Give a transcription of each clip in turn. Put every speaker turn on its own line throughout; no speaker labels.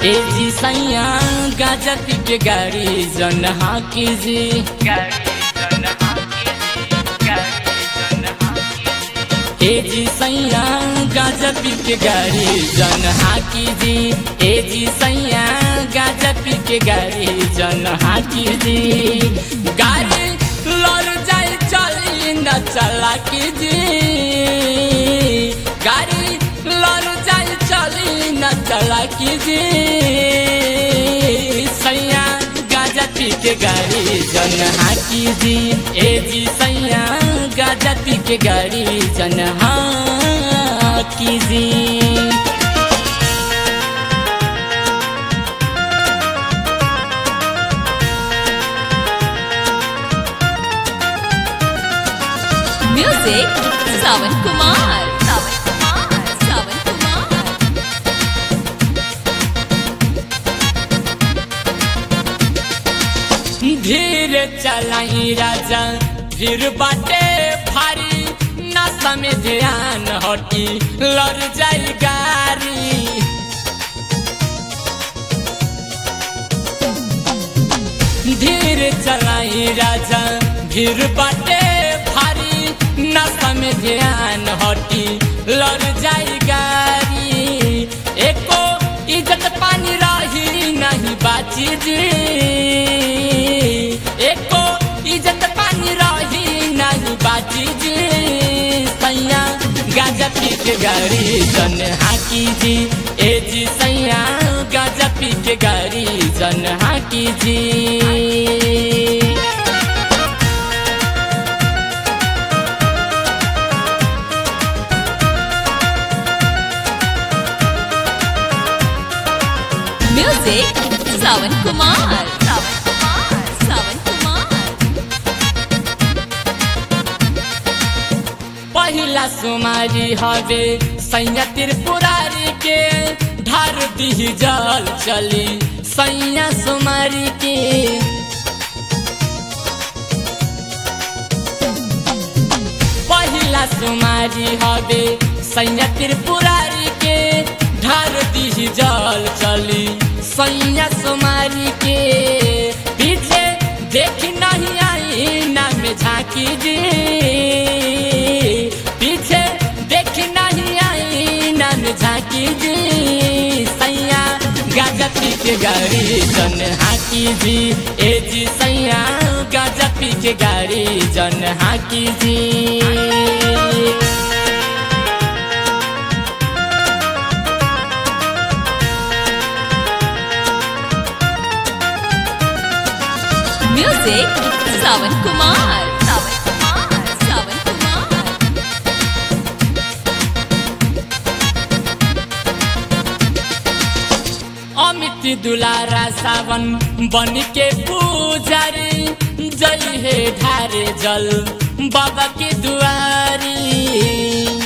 ए जी सैया गाजा पी के गाड़ी जन हाँ कीजी ए जी सैया गाजा पी के गाड़ी जन हाँ कीजी ए जी सैया गाजा पी के गाड़ी जन हाँ कीजी गाड़ी लड़ जाए चली न चला कीजी गाड़ी लड़ जाए चली न चला कीजी सैया गाजा पी के गाड़ी जन हाँ कीजी ए जी सैया गाजा पी के गाड़ी जन हाँ कीजी
Music Sawan Kumar. Sawan Kumar. Sawan Kumar.
धीरे चलाई राजा फिर बाटे भारी नशा में ध्यान हटी लड़ जाई गारी धीरे चलाई राजा भीड़ बाटे भारी नशा में ध्यान हटी लड़ जाई गारी एको इज्जत पानी रही नहीं बाची जी एको इज्जत पानी रही नहीं बाची जी सैया गाजा पी के गाड़ी जन हाकी जी ए जी सैया गाजा पी के गाड़ी जन हाकी जी
Music Sawan Kumar. Sawan Kumar. Sawan Kumar.
पहिला सुमारी हवे सैया त्रिपुरारी के ढार दी जल चली सैया सुमारी के पहिला सुमारी हवे सैया त्रिपुरारी के ढार दी जल चली सैया सुमारी के पीछे देख नहीं आई ना में झांकी जी पीछे देख नहीं आई ना में झांकी जी सैया गाजा पी के गाड़ी जन हाकी जी ए जी सैया गाजा पी के गाड़ी जन हाकी जी
Music Sawan Kumar. Sawan Kumar. Sawan Kumar.
Amit दुलारा सावन बन के पुजारी जय हे ढारे जल बाबा के दुआरी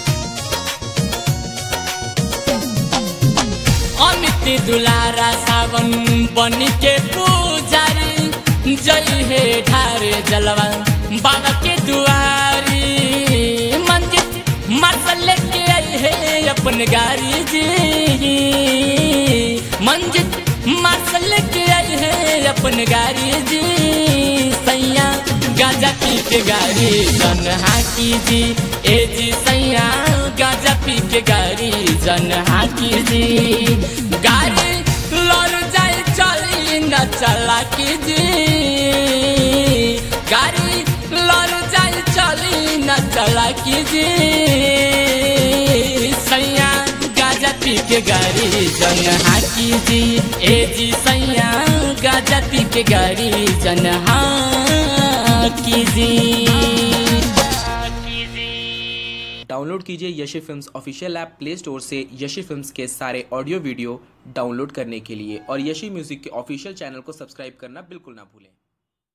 अमित दुलारा सावन बन के पुजारी जय हे ढारे जलवा बाबा के दुआरी मंजिल मसल के आई है अपन गाड़ी जी मंजिल मसल के आई है अपन गाड़ी जी सैया गाजा पी के गाड़ी जन हाकी जी ए जी सैया गाजा पी के गाड़ी जन हाकी जी गाड़ी लड़ जाए चली न चला की जी गाड़ी लड़ जाए चली न चला की जी सैया गाजा पी के गाड़ी जन हाकी जी ए जी सैया गाजा पी के गाड़ी जन हाकी जी
डाउनलोड कीजिए Yashi films official app play store से यशी फिल्म्स के सारे ऑडियो वीडियो डाउनलोड करने के लिए और यशी म्यूजिक के ऑफिशियल चैनल को सब्सक्राइब करना बिल्कुल ना भूलें